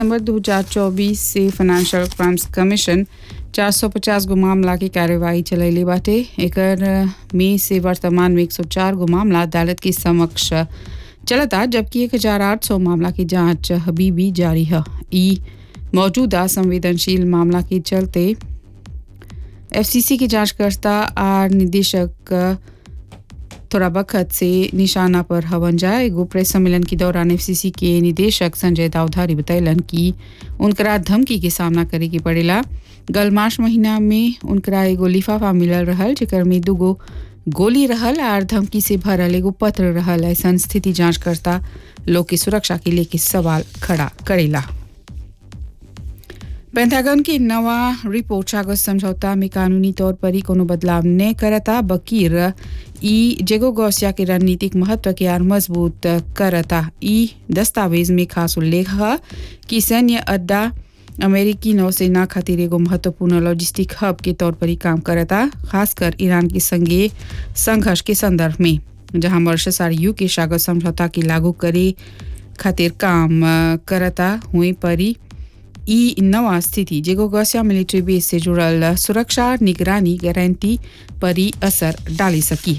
दिसंबर 2024 से financial crimes commission 450 गो मामला की कार्यवाही चलैले बाटे एकर में से वर्तमान में 104 गो मामला अदालत के समक्ष चलता जबकि 1800 मामला की जांच अभी भी जारी है ई मौजूदा संवेदनशील मामला के चलते एफसीसी की जांचकर्ता और निदेशक थोड़ा वक्त से निशाना पर हवन जाए एगो प्रेस सम्मेलन के दौरान एफसीसी के निदेशक संजय दावधारी बतैलन कि उनकरा धमकी के सामना करे के पड़ेला गल मार्च महीना में उनकरा एगो लिफाफा मिलल रहल जेकर में दूगो गोली रहल और धमकी से भरल एगो पत्र रहल ऐसा स्थिति जांचकर्ता लोग की सुरक्षा के लेके सवाल खड़ा करेला पेंटागन की नवा रिपोर्ट सागत समझौता में कानूनी तौर पर ही कोनो बदलाव न करता बकीर ई जेगो गौसिया के रणनीतिक महत्व के आर मजबूत करता ई दस्तावेज में खास उल्लेख है कि सैन्य अड्डा अमेरिकी नौसेना खातिर एगो महत्वपूर्ण लॉजिस्टिक हब के तौर पर ही काम करता खासकर ईरान के संगे संघर्ष के संदर्भ में जहां मॉरिशस और यू के सागत समझौता के लागू करे खातिर काम करता हुए पर ही ई नवा स्थिति जेगो गौसिया मिलिट्री बेस से जुड़ल सुरक्षा निगरानी गारंटी पर ही असर डाली सकी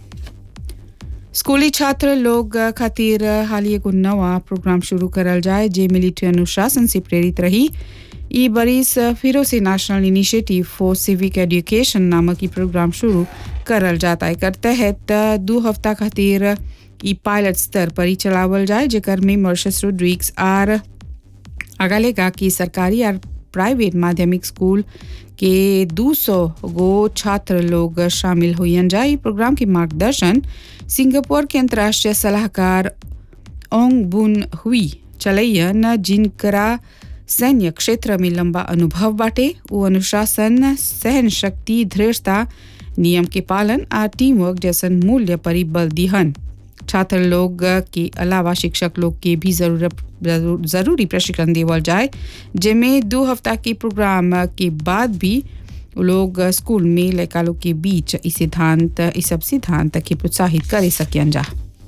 स्कूली छात्र लोग खातिर हाल एगो नवा प्रोग्राम शुरू करल जाए जे मिलिट्री अनुशासन से प्रेरित रही ई बरिस फिरो से national initiative for civic education नामक ई प्रोग्राम शुरू करल जाता है तहत दो हफ्ता खातिर ई पायलट स्तर पर ही चलावल जाए जेकर में मॉरिशस रोड्रिक्स आर अगलेगा कि सरकारी और प्राइवेट माध्यमिक स्कूल के 200 गो छात्र लोग शामिल हुई जाए प्रोग्राम के मार्गदर्शन सिंगापुर के अंतर्राष्ट्रीय सलाहकार ओंग बुन हुई चलैयन जिनकरा सैन्य क्षेत्र में लंबा अनुभव बाटे वो अनुशासन सहन शक्ति दृढ़ता नियम के पालन और टीम वर्क जैसन मूल्य पर ही बल दिहन छात्र लोग के अलावा शिक्षक लोग के भी जरूरत जरूरी प्रशिक्षण देवल जाए जिनमें दो हफ्ता के प्रोग्राम के बाद भी लोग स्कूल में लड़का लोग के बीच इस सिद्धांत इस सब सिद्धांत के प्रोत्साहित कर सकियन जा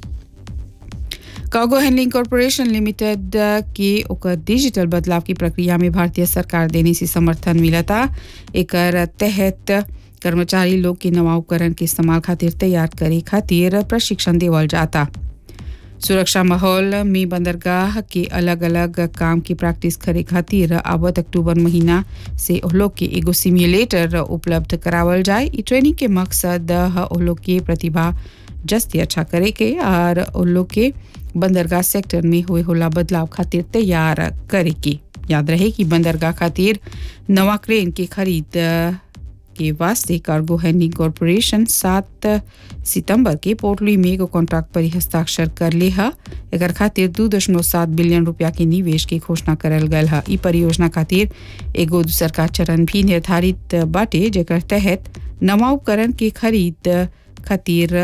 कार्गो हैंडलिंग कॉरपोरेशन लिमिटेड के ओकर डिजिटल बदलाव की प्रक्रिया में भारतीय सरकार देने से समर्थन मिलता एक तहत कर्मचारी लोग के नवा उपकरण के इस्तेमाल खातिर तैयार करे खातिर प्रशिक्षण देवल जाता सुरक्षा माहौल में बंदरगाह के अलग अलग काम की प्रैक्टिस करे खातिर आवत अक्टूबर महीना से लोग के एगो सिम्युलेटर उपलब्ध करावल जाए ई ट्रेनिंग के मकसद लोग के प्रतिभा जस्ती अच्छा करे के और लोग के बंदरगाह सेक्टर में हुए होला बदलाव खातिर तैयार करे के याद रहे कि बंदरगाह खातिर नवा क्रेन के खरीद के वास्ते कार्गो हैंडलिंग कॉरपोरेशन सात सितंबर के पोर्टली में एगो कॉन्ट्रैक्ट पर हस्ताक्षर कर ले है एकर खातिर दू दशमलव सात बिलियन रुपया के निवेश की घोषणा करल गल है ई परियोजना खातिर एगो दूसर का चरण भी निर्धारित बाटे जेकर तहत नवा उपकरण के खरीद खातिर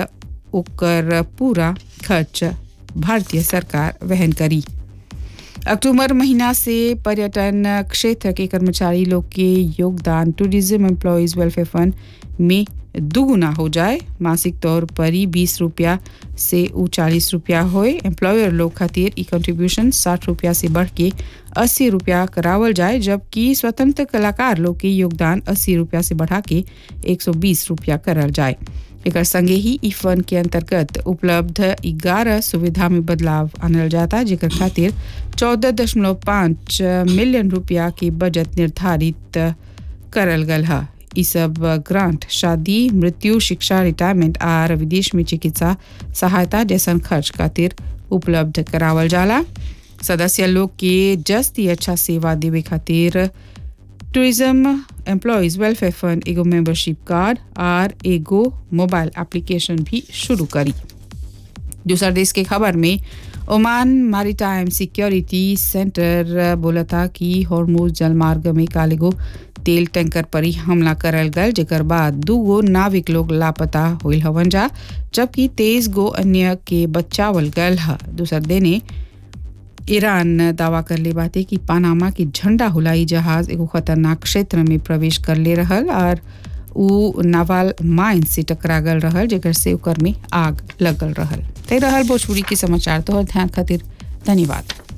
ओकर पूरा खर्च भारतीय सरकार वहन करी अक्टूबर महीना से पर्यटन क्षेत्र के कर्मचारी लोग के योगदान टूरिज्म एम्प्लॉयज़ वेलफेयर फंड में दुगुना हो जाए मासिक तौर पर ही बीस रुपया से ऊ चालीस रुपया होए एम्प्लॉयर लोग खातिर ई कंट्रीब्यूशन साठ रुपया से बढ़ के अस्सी रुपया करावल जाए जबकि स्वतंत्र कलाकार लोग के योगदान अस्सी रुपया से बढ़ा के एक सौ बीस रुपया करल जाए एक संगे ही ई फंड के अंतर्गत उपलब्ध ग्यारह सुविधा में बदलाव आनल जाता जेकर खातिर चौदह दशमलव पाँच मिलियन रुपया के बजट निर्धारित करल गल है ई सब ग्रांट शादी मृत्यु शिक्षा रिटायरमेंट और विदेश में चिकित्सा सहायता जैसन खर्च खातिर उपलब्ध करावल जाला सदस्य लोग के जस्ती अच्छा सेवा देवे खातिर टूरिज्म एम्प्लॉयज़ वेलफेयर फंड एगो मेंबरशिप कार्ड और एगो मोबाइल एप्लीकेशन भी शुरू करी दूसरा देश के खबर में ओमान मैरीटाइम सिक्योरिटी सेंटर बोला था कि हॉर्मोज जलमार्ग में कालेगो तेल टैंकर पर ही हमला करल गल जेकर बाद दू गो नाविक लोग लापता होल हवन जा जबकि तेईस गो अन्य के बचावल गल है दूसर देने ईरान दावा कर ले बाते कि पानामा की झंडा हुलाई जहाज एगो खतरनाक क्षेत्र में प्रवेश कर ले रहल और उ नावाल माइन से टकरा गल रहल जेकर से ओकर में आग लगल रहल ते रहल भोजपुरी के समाचार तो ध्यान खातिर धन्यवाद